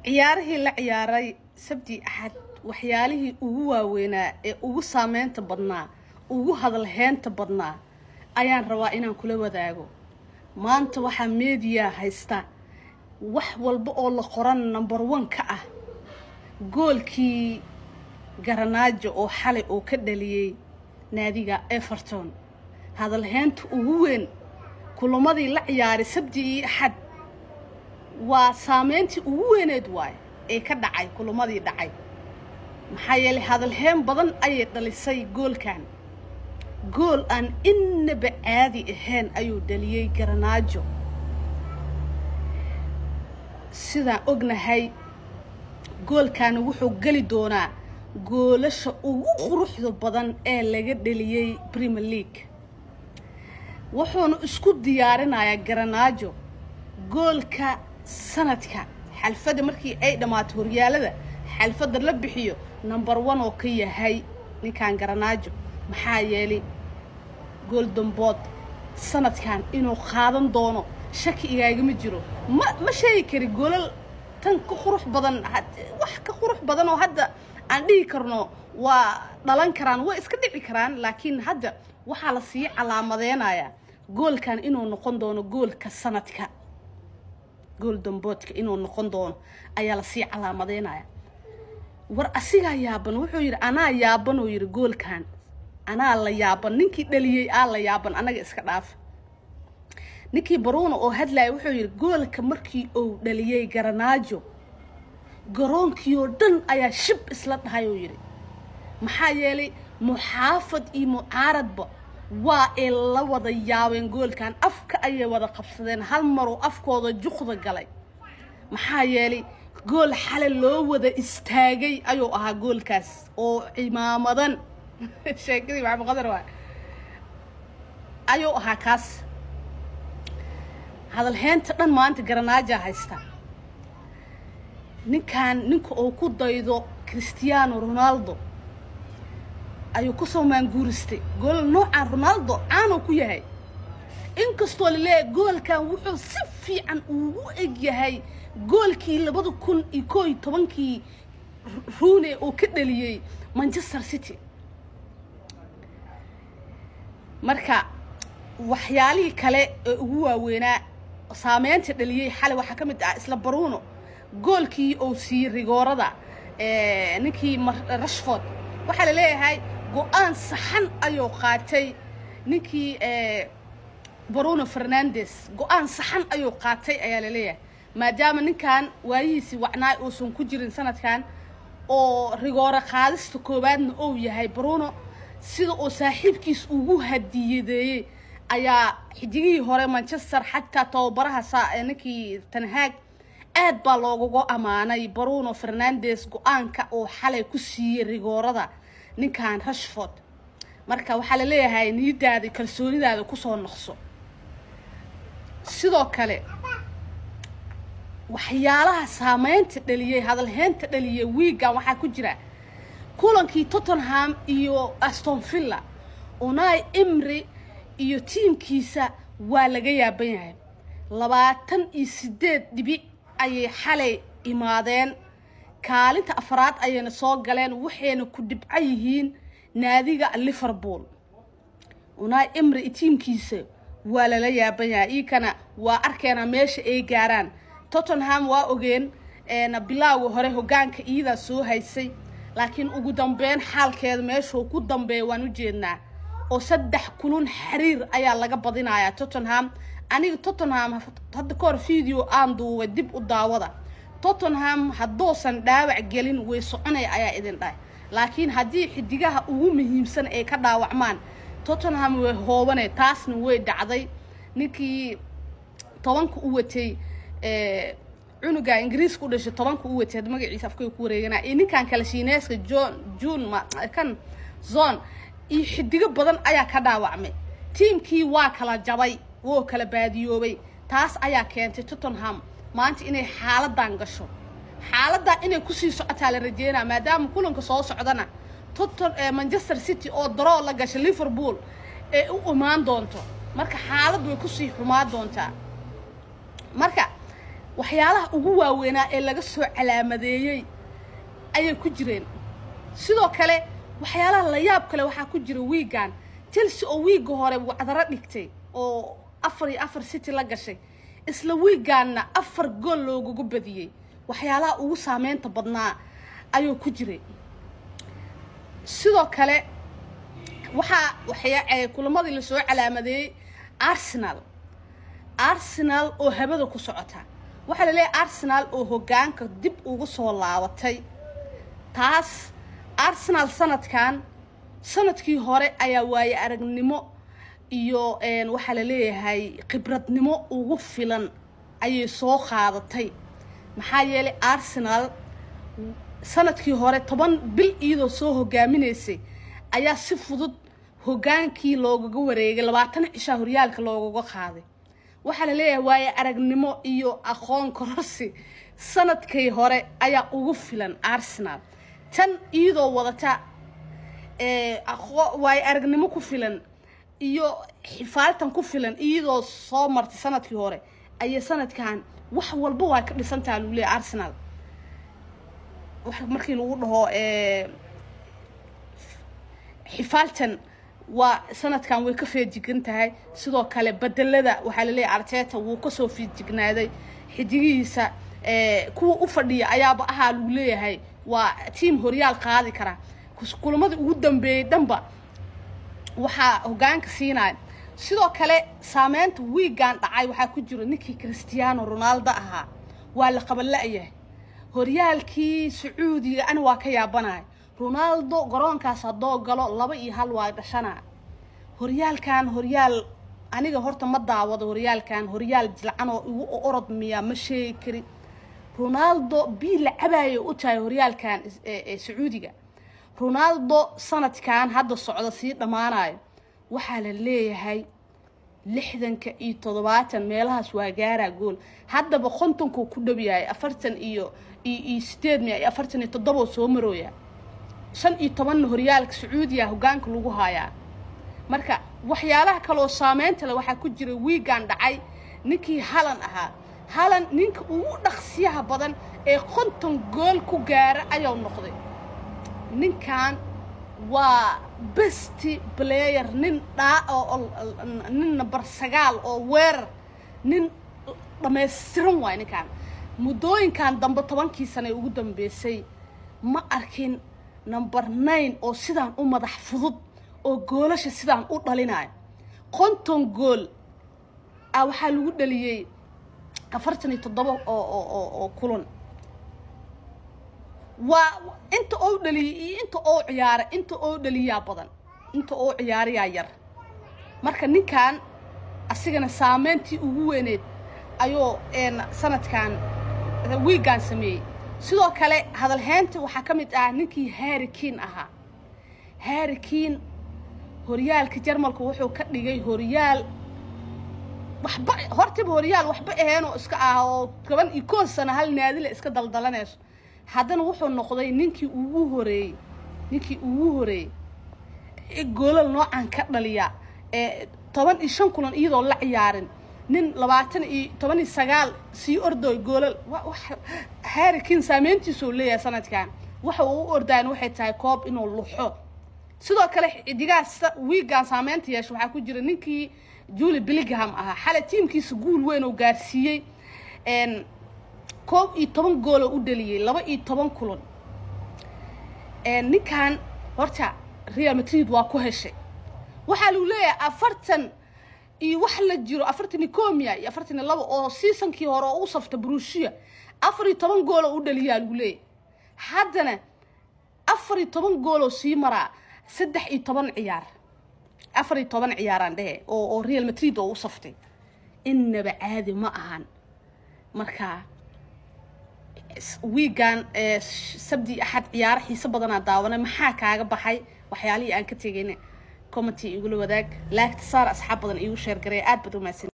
ciyaarihii la ciyaaray sabti axad waxyaalihii ugu waaweynaa ee ugu saameynta badnaa ugu hadalheynta badnaa ayaan rabaa inaan kula wadaago maanta waxaa meediya haysta wax walba oo la qoran number one ka ah goolkii garanaajo oo xalay oo ka dhaliyey naadiga everton hadalheynta ugu weyn kulamadii la ciyaaray sabti iyo axad waa saameyntii ugu weyneed waaye ee ka dhacay kulamadii dhacay maxaa yeelay hadalheen badan ayay dhalisay goolkan gool aan innaba caadi ahayn ayuu dhaliyey garanaajo sidaan ognahay goolkaani wuxuu geli doonaa goolasha ugu quruxda badan ee laga dhaliyey premier league wuxuuna isku diyaarinayaa garanaajo goolka sanadka xalfadda markii ay dhammaato horyaalada xalfadda la bixiyo number one oo ka yahay ninkan garanaajo maxaa yeelay gool dambood sanadkan inuu qaadan doono shaki igaagama jiro ma ma sheegi kari goolal tan ka qurux badan wax ka qurux badan oo hadda aan dhihi karno waa dhalan karaan way iska dhici karaan laakiin hadda waxaa la sii calaamadeynayaa goolkan inuu noqon doono goolka sanadka gool damboodka inuu noqon doono ayaa lasii calaamadeynaya war asigaa yaaban wuxuu yidhi anaa yaaban oo yidhi goolkan anaa la yaaban ninkii dhaliyey aa la yaaban anaga iska dhaaf ninkii baruuna oo hadlaya wuxuu yidhi goolka markii uu dhaliyey garanaajo garoonkii oo dhan ayaa shib isla dhahay oo yidhi maxaa yeelay muxaafad iyo mucaaradba waa ay la wada yaabeen goolkan afka ayay wada qabsadeen hal maruu afkooda juqda galay maxaa yeelay gool xale loo wada istaagay ayuu ahaa goolkaas oo cimaamadan sheekadii maxamed qadar waa ayuu ahaa kaas hadalheynta dhan maanta garanaaja haysta ninkan ninka uu ku daydo christiano ronaldo ayuu kusoo maanguuristay gool noocan ronaldo caanuu ku yahay inkastoo laleeyahay goolkan wuxuu si fiican ugu eg yahay goolkii labada kun iyo koo iyo tobankii ruune oo ka dhaliyey manchester city marka waxyaalihii kale ee ugu waaweynaa saameynta dhaliyey xalay waxaa ka mid ah isla baruno goolkii uu siiyey rigoorada ninkii rashford waxaa la leeyahay go-aan saxan ayuu qaatay ninkii bruno fernandes go-aan saxan ayuu qaatay ayaa laleeyahay maadaama ninkan waayihiisii wacnaay uusan ku jirin sanadkan oo rigooro qaadista koowaadna ou yahay bruno sida uu saaxiibkiis ugu hadiyadeeyey ayaa xidigihii hore manchester xataa tababaraha saa ninkii tanhaag aad baa loogaga ammaanay bruno fernandes go-aanka oo xalay ku siiyey rigoorada ninkan rashford marka waxaa la leeyahay niyadaada kalsoonidaada kusoo noqso sidoo kale waxyaalaha saameynta dhaliyey hadalheynta dhaliyey wiigan waxaa ku jira kulankii tottenham iyo aston villa unai imri iyo tiimkiisa waa laga yaaban yahay labaatan iyo sideed dhibic ayay xalay imaadeen kaalinta afraad ayayna soo galeen waxayna ku dhibco yihiin naadiga liverpool unai imri tiimkiisa waa lala yaaban yahay iikana waa arkeena meesha ay gaaraan tottenham waa ogeen bilaaga hore hogaanka iyadaa soo haysay laakiin ugu dambeyn xaalkeeda meeshuu ku dambeeya waan u jeednaa oo saddex kulun xiriir ayaa laga badinayaa tottenham aniga tottenham hadda ka hor video aan duubay dib u daawada tottenham hadduusan dhaawac gelin way soconaya ayaa idin dhahay laakiin haddii xidigaha ugu muhiimsan ay ka dhaawacmaan tottenham way hoobane taasna way dhacday ninkii tobanka u watay cunuga ingiriiska u dhashay tobanka u watay magaciisa afkay ku wareeganaa iyo ninkan kale shiineeska john june kan zone iyo xidigo badan ayaa ka dhaawacmay tiimkii waa kala jabay woo kala baadiyoobay taas ayaa keentay tottenham maanta inay xaaladan gasho xaaladan inay kusii socotaa la rajeynaa maadaama kulanka soo socdana toton manchester city oo daroo la gashay liverpool ee u imaan doonto marka xaalad way kusii xumaan doontaa marka waxyaalaha ugu waaweynaa ee laga soo calaamadeeyey ayay ku jireen sidoo kale waxyaalaha la yaab kale waxaa ku jira wiigan chelsea oo wiigga hore wacdaro dhigtay oo afar iyo afar city la gashay isla wiigaanna afar gool loogugu badiyey waxyaalaha ugu saameynta badnaa ayuu ku jiray sidoo kale waxaa waxya kulamadii lasoo calaamadeeyey arsenal arsenal oo habada ku socota waxaa la leeyahay arsenal oo hoggaanka dib ugu soo laabatay taas arsenal sanadkan sanadkii hore ayaa waaye aragnimo iyo waxaa la leeyahay khibradnimo ugu filan ayay soo qaadatay maxaa yeelay arsenal sanadkii hore toban bil iyadoo soo hogaaminaysay ayaa si fudud hoggaankii loogaga wareegay labaatan cishaa horyaalka loogaga qaaday waxaa la leeyahay waaye aragnimo iyo aqoon kororsi sanadkii hore ayaa ugu filan arsenal tan iyadoo wadata waaye aragnimo ku filan iyo xifaaltan ku filan iyadoo soo martay sanadkii hore ayay sanadkan wax walba waa ka dhisantaha lagu leeyahy arsenal markii lagu dhaho xifaaltan waa sanadkan way ka feejigan tahay sidoo kale bedelada waxaa laleeyahy arteta wuu kasoo feejignaaday xidigihiisa kuwa u fadhiya ayaaba ahaa lagu leeyahay waa tiam horyaal qaadi kara kulamadii ugu dambeeyey dhanba waxaa hoggaanka siinaya sidoo kale saameynta wiigan dhacay waxaa ku jiro ninkii christiano ronaldo ahaa waa la qabanla-yahay horyaalkii sacuudiga ani waa ka yaabanaya ronaldo garoonkaas haddoo galo laba iyo hal waa dhashana horyaalkan horyaal aniga horta ma daawado horyaalkan horyaal jilcan oo igu orod miyaa ma sheegi kari ronaldo bii la cabaayo u tahay horyaalkan sacuudiga ronaldo sanadkan hadda socda sii dhammaanayo waxaa la leeyahay lixdanka iyo toddobaatan meelahaas waa gaaraa gool haddaba kontonkuu ku dhow yahay afartan iyo iyo sideed miya iyo afartan iyo toddoboo soo marooya shan iyo tobanna horyaalka sacuudiya hoggaanka lagu haayaa marka waxyaalaha kaleoo saameynta le waxaa ku jira wiigan dhacay ninkii halan ahaa halan ninka ugu dhaqsiyaha badan ee konton gool ku gaara ayuu noqday ninkan waa besti player nin dhaa nin number sagaal oo weerar nin dhammaystiran waay ninkan muddooyinkan dambe tobankii sane ee ugu dambeysay ma arkin number nine oo sidaan u madax fudud oo goolasha sidaan u dhalinayo konton gool ah waxaa lagu dhaliyey afartan iyo toddoba oo oo oo kulan waa inta oo dhaliyay iyo inta oo ciyaaray inta oo dhaliyaa badan inta oo ciyaarayaa yar marka ninkan asigana saameyntii ugu weyneed ayuu sanadkan wiigan sameeyey sidoo kale hadalheynta waxaa ka mid ah ninkii harrikin ahaa harrikin horyaalka jarmalka wuxuu ka dhigay horyaal waxba hortiba horyaal waxba aheenoo iska ah oo toban iyo koon sano hal naadile iska daldalanayso haddana wuxuu noqday ninkii ugu horeeyey ninkii ugu horeeyey goolal noocan ka dhaliya ee toban iyo shan kulan iyadoo la ciyaarin nin labaatan iyo toban iyo sagaal sii ordooy goolal harrikin saameyntiisuu leeyahay sanadkan waxa uu u ordaayan waxay tahay koob inuu luxo sidoo kale xidigaas wiigan saameynta yeesha waxaa ku jira ninkii juli billingham ahaa xalay tiimkiisa guul weyn oo gaarsiiyey koob iyo toban gooloo u dhaliyey laba iyo toban kulan ninkan horta real madrid waa ku heshay waxaa lagu leeyahay afartan iyo wax la jiro afartan iyo komia iyo afartan iyo laba oo seasonkii hore oo u safta brushia afar iyo toban gooloo u dhaliyaa lagu leeyahay haddana afar iyo toban gooloo sii maraa saddex iyo toban ciyaar afar iyo toban ciyaaraan dhehe oo oo real madrid oo u saftay innaba caadi ma ahan marka wiigan sabdi axad ciyaaro xiise badanaa daawanay maxaa kaaga baxay waxyaalihii aan ka tegayna commenty igula wadaag laagta saar asxaab badan iigu sheergaray aad baad umahadsan